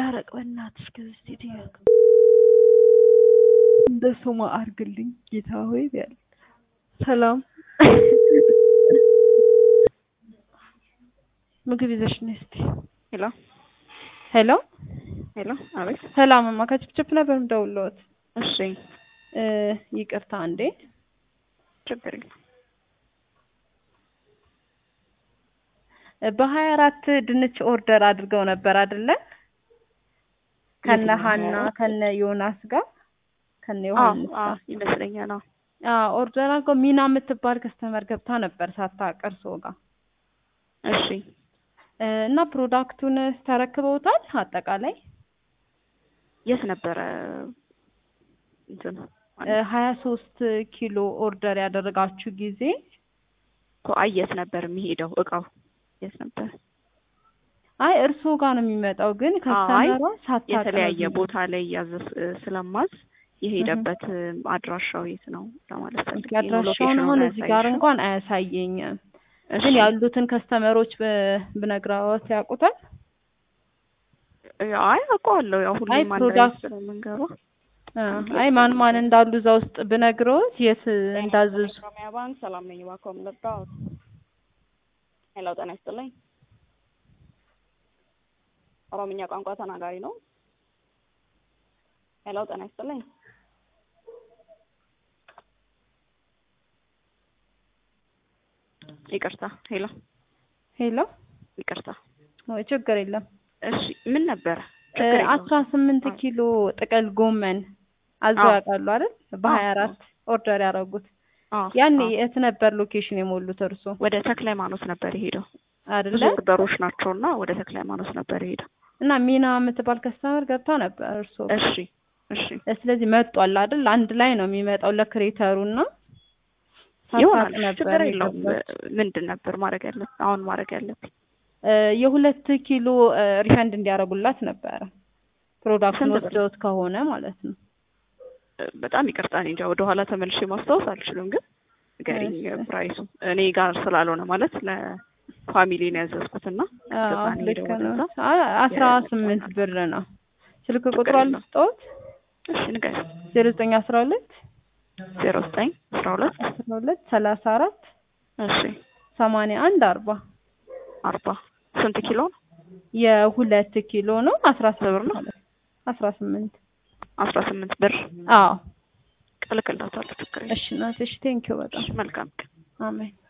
ይታረቅ በእናትሽ ከዚህ ሴትዮ እንደ ስሟ አርግልኝ ጌታ ሆይ ያለ ሰላም ምግብ ይዘሽ ነይ እስቲ ሄሎ ሄሎ ሄሎ፣ አቤት። ሰላምማ ከችፕችፕ ነበር የምደውልልዎት እሺ፣ እ ይቅርታ እንዴ ችግር የለም። በሀያ አራት ድንች ኦርደር አድርገው ነበር አይደለ? ከነ የትኛው ሀና ሀያ አራት? ከነ ዮናስ ጋር ከነ አዎ ዮሐንስ አዎ፣ ጋር ይመስለኛል። አዎ አዎ ኦርደር አድርገው ሚና የምትባል ከስተመር ገብታ ነበር ሳታውቅ እርስዎ ጋር እሺ። እ እና ፕሮዳክቱን ተረክበውታል አጠቃላይ የት ነበረ እንትኑ ሀያ ሶስት ኪሎ ኦርደር ያደረጋችሁ ጊዜ እኮ አይ፣ የት ነበር የሚሄደው እቃው? የት ነበር? አይ እርስዎ ጋር ነው የሚመጣው፣ ግን ከስተመሯ ሳታውቅ ነው የተለያየ የሚመጣው። ቦታ ላይ ያዘዝ ስለማዝ የሄደበት አድራሻው የት ነው ለማለት ፈልጌ ነው። አድራሻውን ሎኬሽኑን አሁን እዚህ ጋር አያሳይሽም? እንኳን አያሳየኝም፣ እሺ። ግን ያሉትን ከስተመሮች ብ- ብነግረዎት ያውቁታል። አይ አውቀዋለሁ። ያው አይ ሁሉም አንድ ላይ ፕሮዳክት ስለምንገባ አ፣ አይ ማን ማን እንዳሉ እዛ ውስጥ ብነግረዎት የት እንዳዘዙ ኦሮሚያ ባንክ ሰላም ነኝ። እባክዎ የምጠጣሁት ሄሎ፣ ጤና ይስጥልኝ። ኦሮምኛ ቋንቋ ተናጋሪ ነው። ሄሎ፣ ጤና ይስጥልኝ። ይቅርታ፣ ሄሎ፣ ሄሎ፣ ይቅርታ። ወይ ችግር የለም። እሺ፣ ምን ነበረ? ችግር የለውም። አስራ ስምንት ኪሎ ጥቅል ጎመን አዘው አዎ። ያውቃሉ አይደል? በሀያ አራት ኦርደር ያደረጉት አዎ፣ ያኔ አዎ። የት ነበር ሎኬሽን የሞሉት እርሶ ወደ ተክለ ሃይማኖት ነበር የሄደው። አይደለ? ብዙ ኦርደሮች ናቸውና ወደ ተክለ ሃይማኖት ነበር የሄደው። እና ሚና የምትባል ከስተመር ገብታ ነበር እርሶ እሺ፣ እሺ። ስለዚህ መጧል አይደል? አንድ ላይ ነው የሚመጣው ለክሬተሩ እና ይሆናል ሳታውቅ ነበር ችግር የለውም። የገባችው። ምንድን ነበር ማድረግ ያለብን? አሁን ማድረግ ያለብን እ የሁለት ኪሎ እ ሪፈንድ እንዲያደርጉላት ነበረ ፕሮዳክቱን ስንት ብር? ወስደውት ከሆነ ማለት ነው። በጣም ይቅርታ እኔ እንጃ ወደ ኋላ ተመልሼ ማስታወስ አልችልም፣ ግን ንገሪኝ እሺ። ፕራይሱ እኔ ጋር ስላልሆነ ማለት ለፋሚሊ ነው ያዘዝኩትና አዎ ገዛ ነው ልክ የሄደው ነው። ወደዛ። አ- አስራ የመጣው ስምንት ነገር። ብር ነው። ስልክ ችግር ቁጥሩ የለውም። አልስጠዎት እሺ ንገሪ። ዜሮ ዘጠኝ አስራ ሁለት ዜሮ ዘጠኝ አስራ ሁለት አስራ ሁለት ሰላሳ አራት እሺ ሰማንያ አንድ አርባ አርባ ስንት ኪሎ ነው? የሁለት ኪሎ ነው። አስራ ስንት ብር ስምንት ነው? አስራ ስምንት አስራ ስምንት ብር አዎ እልክላታለሁ። ችግር የለም። እሺ ናት። እሺ ቴንኪው በጣም እሺ መልካም ቀን። አሜን።